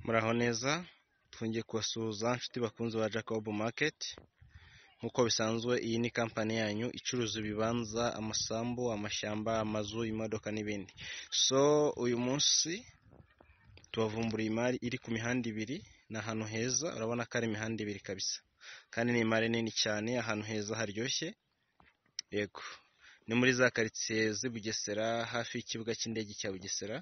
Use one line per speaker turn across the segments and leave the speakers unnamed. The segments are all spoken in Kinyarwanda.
muraho neza twongeye kubasuhuza nshuti bakunze ba jacob market nk'uko bisanzwe iyi ni kampani yanyu icuruza ibibanza amasambu amashyamba amazu imodoka n'ibindi so uyu munsi tubavumburiye imari iri ku mihanda ibiri ni ahantu heza urabona ko ari imihanda ibiri kabisa kandi ni imari nini cyane ahantu heza haryoshye yego ni muri za karitsiye z'i bugesera hafi y'ikibuga cy'indege cya bugesera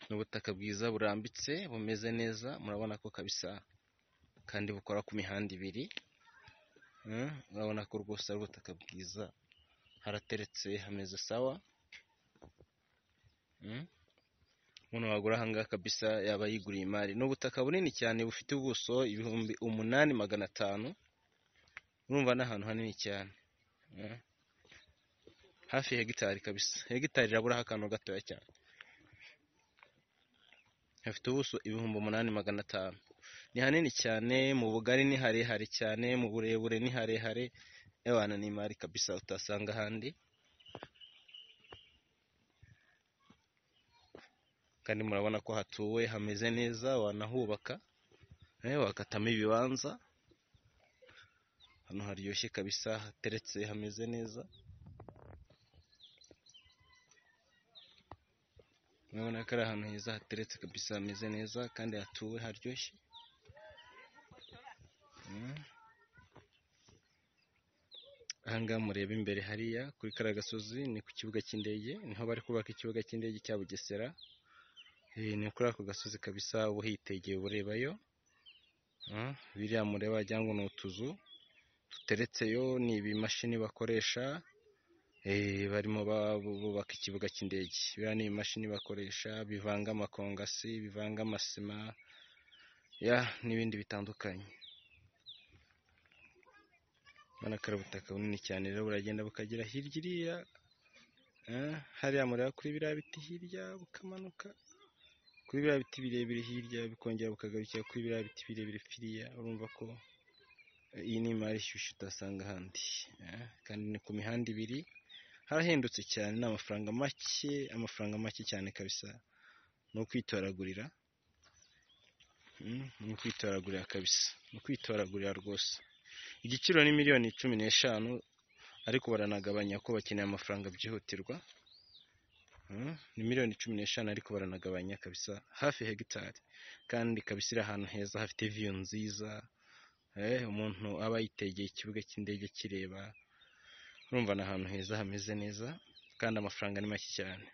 ni ubutaka bwiza burambitse bumeze neza murabona ko kabisa kandi bukora ku mihanda ibiri urabona ko rwose ari ubutaka bwiza harateretse hameze sawa umuntu wagura ahangaha kabisa yaba yiguriye imari ni ubutaka bunini cyane bufite ubuso ibihumbi umunani magana atanu urumva ni ahantu hanini cyane hafi ya hegitari kabisa hegitari iraburaho akantu gatoya cyane hafite ubuso ibihumbi umunani magana atanu ni hanini cyane mu bugari ni harehare cyane mu burebure ni harehare y'abantu ni imari kabisa utasanga ahandi kandi murabona ko hatuwe hameze neza wanahubaka wakatamo ibibanza hano haryoshye kabisa hateretse hameze neza murabona ko ari ahantu heza hateretse kabisa hameze neza kandi hatuwe haryoshye ahangaha mureba imbere hariya kuri kariya gasozi ni ku kibuga cy'indege niho bari kubaka ikibuga cy'indege cya bugesera ni kuri ako gasozi kabisa uba uhitegeye urebayo biriya mureba cyangwa ni utuzu duteretseyo ni ibimashini bakoresha barimo bubaka ikibuga cy'indege biriya ni ibimashini bakoresha bivanga amakongasi bivanga amasima n'ibindi bitandukanye urabona ko ari ubutaka bunini cyane rero buragenda bukagera hirya iriya hariya mureba kuri biriya biti hirya bukamanuka kuri biriya biti birebire hirya bikongera bukagarukira kuri biriya biti birebire firiya urumva ko iyi ni imari ishyushyu utasanga ahandi kandi ni ku mihanda ibiri harahendutse cyane ni amafaranga make amafaranga make cyane kabisa ni ukwitoragurira ni ukwitoragurira kabisa ni ukwitoragurira rwose igiciro ni miliyoni cumi n'eshanu ariko baranagabanya ko bakeneye amafaranga byihutirwa ni miliyoni cumi n'eshanu ariko baranagabanya kabisa hafi hegitari kandi kabisa iri ahantu heza hafite viyu nziza umuntu aba yitegeye ikibuga cy'indege kireba urumva ni ahantu heza hameze neza kandi amafaranga ni make cyane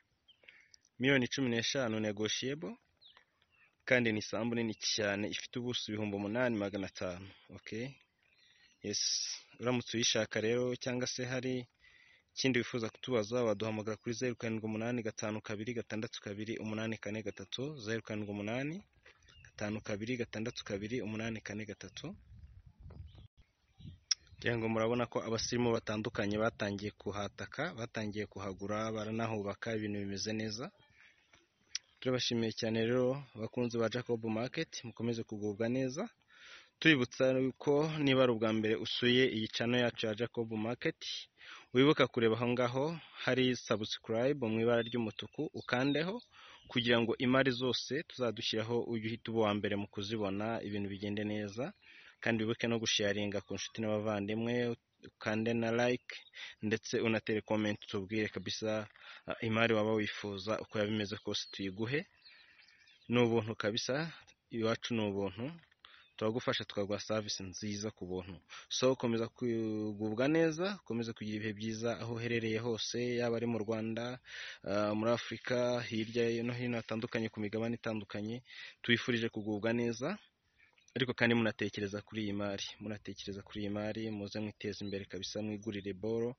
miliyoni cumi n'eshanu negoshiyebo kandi ni isambu nini cyane ifite ubuso ibihumbi umunani magana atanu oke yesi uramutse uyishaka rero cyangwa se hari ikindi wifuza kutubaza waduhamagara kuri zeru karindwi umunani gatanu kabiri gatandatu kabiri umunani kane gatatu zeru karindwi umunani gatanu kabiri gatandatu kabiri umunani kane gatatu kugira ngo murabona ko abasirimu batandukanye batangiye kuhataka batangiye kuhagura baranahubaka ibintu bimeze neza turabashimiye cyane rero abakunzi ba jacob market mukomeze kugubwa neza tubibutsa ko niba ari ubwa mbere usuye iyi cano yacu ya jacob market wibuka kureba aho ngaho hari sabusikarayibu mu ibara ry'umutuku ukandeho kugira ngo imari zose tuzadushyiraho ujye uhita uba uwa mbere mu kuzibona ibintu bigende neza kandi wibuke no gusharinga ku nshuti n'abavandimwe ukande na like ndetse unatere komenti tubwire kabisa imari waba wifuza uko yaba imeze kose tuyiguhe ni ubuntu kabisa iwacu ni ubuntu turagufasha tukaguha serivisi nziza ku buntu so ukomeza kugubwa neza ukomeze kugira ibihe byiza aho uherereye hose yaba ari mu rwanda muri afurika hirya no hino hatandukanye ku migabane itandukanye tubifurije kugubwa neza ariko kandi munatekereza kuri iyi mari munatekereza kuri iyi mari muze mwiteze imbere kabisa mwigurire boro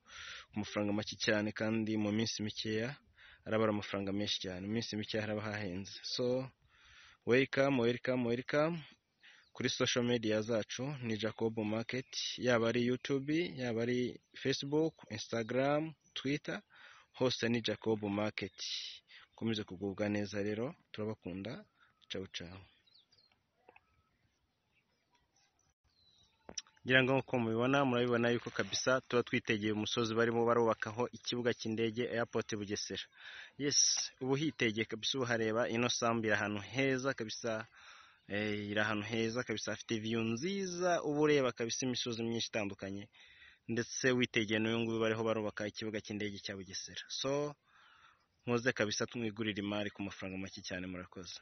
ku mafaranga make cyane kandi mu minsi mikeya araba ari amafaranga menshi cyane mu minsi mikeya haraba hahenze so welikamu welikamu welikamu kuri social media zacu ni jacob market yaba ari youtube yaba ari facebook instagram twitter hose ni jacob market ukomeze kugubwa neza rero turabakunda cawu cawu ngira ngo nk'uko mubibona murabibona yuko kabisa tuba twitegeye umusozi barimo barubakaho ikibuga cy'indege airport bugesera yesi ubu hitegeye kabisa uhareba ino sambu iri ahantu heza kabisa eh, iri ahantu heza kabisa hafite viyu nziza uba ureba kabisa imisozi myinshi itandukanye ndetse witegeye n'uyu nguyu bariho barubaka ikibuga cy'indege cya bugesera so muze kabisa tumwigurire imari ku mafaranga make cyane murakoze